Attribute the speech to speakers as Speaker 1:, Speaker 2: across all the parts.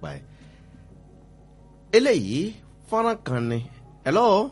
Speaker 1: nípa ẹ̀ eléyìí fọ́nrán kan ni hello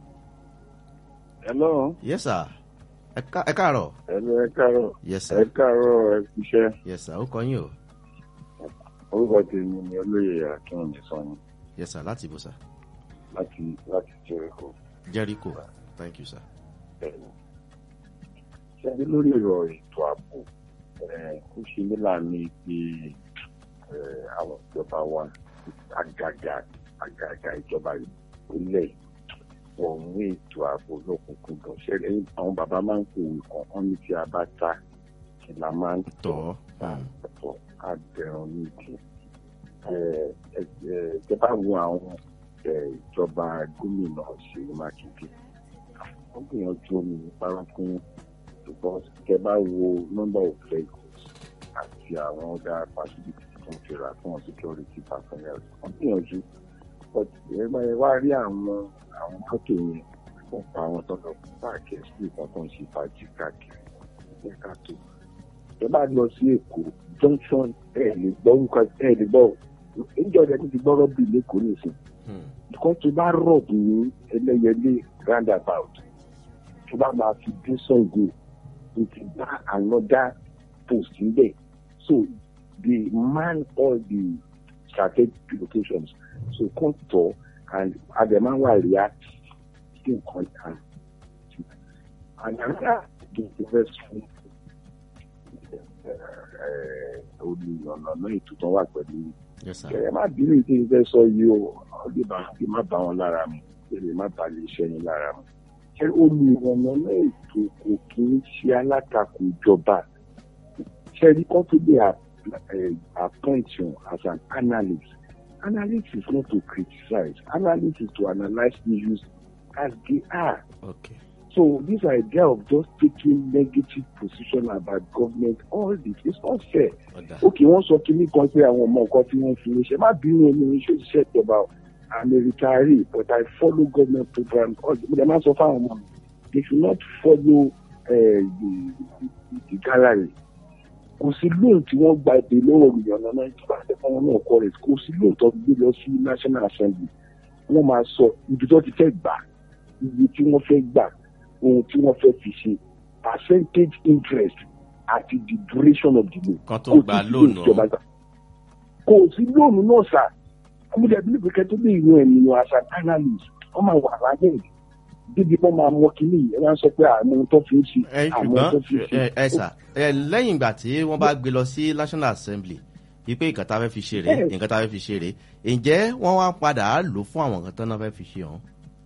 Speaker 2: hello
Speaker 1: yes sir ẹ ká- ẹ káàárọ̀
Speaker 2: hello ẹ káàárọ̀
Speaker 1: yes
Speaker 2: ẹ
Speaker 1: sir
Speaker 2: káàárọ̀ ẹ kúṣẹ́
Speaker 1: yes sir ó kọ yín o
Speaker 2: orúkọ tèmi ni olóyè akínwùmí sọyìn
Speaker 1: yes sir láti ibùsà
Speaker 2: láti láti jericho
Speaker 1: jericho thank you sir.
Speaker 2: bẹ́ẹ̀ni ṣẹbi lórí ọ̀rọ̀ ètò ààbò ẹ, ó ṣe mí láàánú pé ẹ, àwọn ìjọba wa àgàgà àgàgà ìjọba ìpínlẹ̀ wọn mú ètò ààbò lọ́kùnkúndùn ṣẹlẹ̀ àwọn bàbá máa ń kòwé kan wọn ní tí a bá ta kí la máa ń
Speaker 1: tọ́
Speaker 2: ọ̀pọ̀ àbẹ̀rùn nídìí. Ẹ bá wo àwọn ẹ, ìjọba gómìnà Ṣèyí Mákindé. Wọ́n gbìyànjú omi parakún ṣùgbọ́n tẹ bá wo number of vehicles àti àwọn ọ̀dà facilities tó ń fira fún wọn security personnel. Wọ́n gbìyànjú but ẹ bá ẹ wá rí àwọn àwọn mọ́tò yẹn wọ́n pa àwọn tọ́lọ̀ páàkì ẹ̀sìn kan tó ń ṣe fàájì káàkiri. Ẹ ká tó ẹ bá lọ sí èkó junction ẹ lè gbọ́ orúkọ ẹ lè gbọ́ ìjọ rẹ ti gbọ́rọ̀ bíi lẹ́kọ̀ọ́ nìsín
Speaker 1: Hmm.
Speaker 2: because tó bá rọ̀bù ní ẹlẹ́yẹlé roundabout tó bá máa fi dé Ṣàngó tó ti bá another post níbẹ̀ so they man all the strategic locations so kàn tọ̀ and ademawa react sí nǹkan kan and another thing to vex fún olùyọ̀nà náà ìtútàn wà pẹ̀lú
Speaker 1: yes sir.
Speaker 2: ẹ má bínú ìdí ìfẹ́ sọ yìí o ọdẹ bá kí má bá wọn lára mu èrè má bá lè ṣe yín lára mu ṣé olùyọ̀nà náà ètò kò kí ń ṣe alátakò ìjọba ṣé ẹni kan tó lè appoint you as an analyst analyst is not to criticize analyst is to analyse issues as they are.
Speaker 1: okay
Speaker 2: So this idea of just taking negative position about government, all this is not fair.
Speaker 1: ọ̀dà
Speaker 2: Okay, wọ́n sọ kíní kan pé àwọn ọmọ nǹkan tí wọ́n fi ń ṣe má bínú omi ní ṣe iṣẹ́ ìjọba o. I'm a retiree but I follow government program. Mo dẹ̀ máa sọ fáwọn ọmọ mi, they should not follow uh, the, the, the gallery. Kò sí lóun tí wọ́n gba èdè lọ́wọ́ olùyọ̀nà náà ìjọba àtẹ̀fọ́n wọn náà kọ́ rẹ̀. Kò sí lóun tó gbé lọ sí National Assembly. Wọ́n máa sọ ibi tó ti fẹ́ gbà, ibi tí wọ́n fẹ́ gbà ohun tí wọ́n fẹ́ fi ṣe percentage interest àti the duration of the loan.
Speaker 1: kan tó
Speaker 2: Kò
Speaker 1: gba
Speaker 2: sí
Speaker 1: lóònù
Speaker 2: ìjọba gbà. kò sí lóònù náà sà ọmọdé bí pé tó lè yan ènìyàn as an analyst wọ́n máa wà lábẹ́ rẹ̀ débi wọ́n máa mọ kínní yìí wọ́n á sọ pé àmọ́ ohun tó fi ń ṣe
Speaker 1: ẹ
Speaker 2: àmọ́ ohun tó fi ń
Speaker 1: ṣùgbọ́n
Speaker 2: ṣe.
Speaker 1: ẹ ẹ sà ẹ lẹ́yìn ìgbà tí wọ́n bá gbé lọ sí national assembly wípé nǹkan tá a fẹ́ fi ṣe rèé
Speaker 2: Yes.
Speaker 1: nǹkan tá a fẹ́ fi ṣe rèé ǹjẹ́ wọ́n wá padà á lò fún àwọn nǹkan tán náà fẹ́ fi ṣe hàn.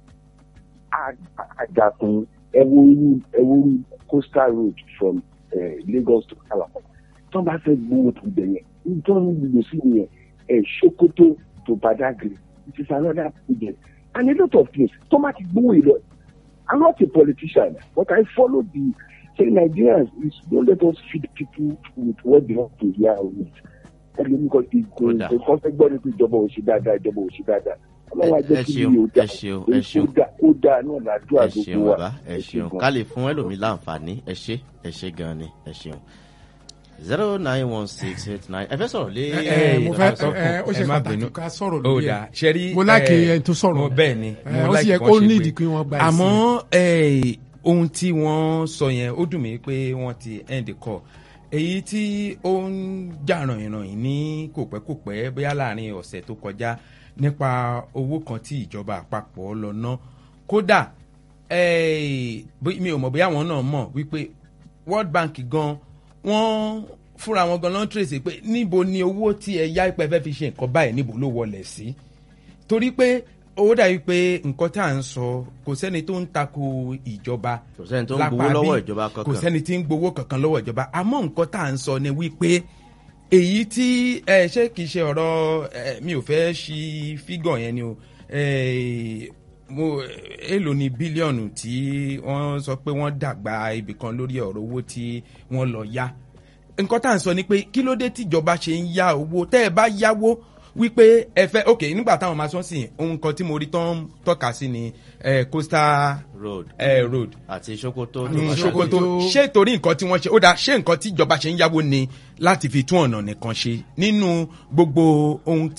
Speaker 2: àjàkùn ẹwúrú ẹwúrú coastal road from uh, Lagos to Calabar tó bá fẹ́ gbowó tó bẹ̀ yẹn nítorí wọn gbogbo sí yẹn ẹ̀ Sokoto to Badagry it is another project and a lot of things tó má ti gbowó yìí lọ I'm not a politician but I follow the say Nigerians is don't let us feed people with what they want to hear with ẹlòmí kan ti kò
Speaker 1: Kódà.
Speaker 2: kò kọ́ fẹ́ gbọ́ ní pé ìjọba ò ṣe dáadáa ìjọba ò ṣe dáadáa ọlọ́wọ́
Speaker 1: ẹ
Speaker 2: ajẹ́ kí
Speaker 1: ṣeun
Speaker 2: ni yóò
Speaker 1: ẹ
Speaker 2: dáa
Speaker 1: ṣeun ẹ ṣeun
Speaker 2: ó dáa náà làdúrà
Speaker 1: ẹ ṣeun
Speaker 2: gbogbo wa
Speaker 1: bàbá ẹ
Speaker 2: Ẹ ṣé
Speaker 1: ṣeun
Speaker 2: gan.
Speaker 1: ká lè fún ẹlòmíì láǹfààní ẹ ṣe ẹ ṣe gan ni ẹ ṣeun zero nine one six eight nine ẹ fẹ́ sọ̀rọ̀ lé.
Speaker 3: ẹ ẹ mo fẹ́
Speaker 1: Ẹ,
Speaker 3: ẹ ó ṣe
Speaker 4: ẹ má
Speaker 3: pàtàkì
Speaker 4: bínú.
Speaker 3: ká sọ̀rọ̀
Speaker 4: ó
Speaker 3: lórí
Speaker 4: dà
Speaker 3: ẹ̀
Speaker 4: ṣe rí
Speaker 3: mo láìkè
Speaker 4: ẹ,
Speaker 3: ẹni tó sọ̀rọ̀
Speaker 4: mo bẹ́ẹ̀ ni
Speaker 3: ẹ,
Speaker 4: mo
Speaker 3: ó sì
Speaker 4: láìkè
Speaker 3: yẹ
Speaker 4: wọ́n
Speaker 3: kó
Speaker 4: ṣe
Speaker 3: nídìí
Speaker 4: pé-
Speaker 3: kí wọ́n gba ẹ̀sìn.
Speaker 4: àmọ́ ẹ, ohun tí wọ́n sọ yẹn ó dùn mí pé wọ́n ti end call èyí tí ó ń jà rànyìnrànyìn ní kòpẹ́kòpẹ́ bóyá láàrin ọ̀sẹ̀ tó kọjá nípa owó kan tí ìjọba àpapọ̀ lọ ná kódà ẹ, bó- mi ò mọ̀ bóyá àwọn náà mọ̀ wípé World Bank gan wọ́n fúnra wọn gan ló ń trace pé níbo ni owó tí ẹ yá ipẹ́ fẹ́ fi ṣe nǹkan báyìí níbo ló wọlé sí torí pé owó dàbí pé nǹkan tá à ń sọ kò sẹ́ni tó ń tako ìjọba
Speaker 1: Kò sẹ́ni tó ń
Speaker 4: lápá
Speaker 1: gbowó lọ́wọ́
Speaker 4: bí,
Speaker 1: ìjọba kankan.
Speaker 4: kò sẹ́ni tí ń gbowó kankan lọ́wọ́ ìjọba àmọ́ nǹkan tá à ń sọ ni wípé èyí tí ẹ ṣé kìí ṣe ọ̀rọ̀ ẹ, mi ò fẹ́ ṣí fígọ̀ yẹn ni o ẹ, mo èlò ní bílíọ̀nù tí wọ́n sọ pé wọ́n dàgbà ibì kan lórí ọ̀rọ̀ owó tí wọ́n lọ yá nǹkan tá à ń sọ ni pé kí ló dé tíjọba ṣe ń yá owó tẹ́ ẹ bá yáwó wípé ẹ fẹ́ ok nígbà táwọn máa sọ sí ohun kan tí mo rí tán tọ́ka sí ni eh, coastal
Speaker 1: road
Speaker 4: eh, road
Speaker 1: àti sokoto.
Speaker 3: Ní
Speaker 4: ní
Speaker 3: Sokoto.
Speaker 4: sokoto ṣé torí nǹkan tí wọ́n ṣe ó dáa ṣé nǹkan tí ìjọba ṣe ń yáwó ni láti fi tún ọ̀nà nìkan ṣe nínú gbogbo ohun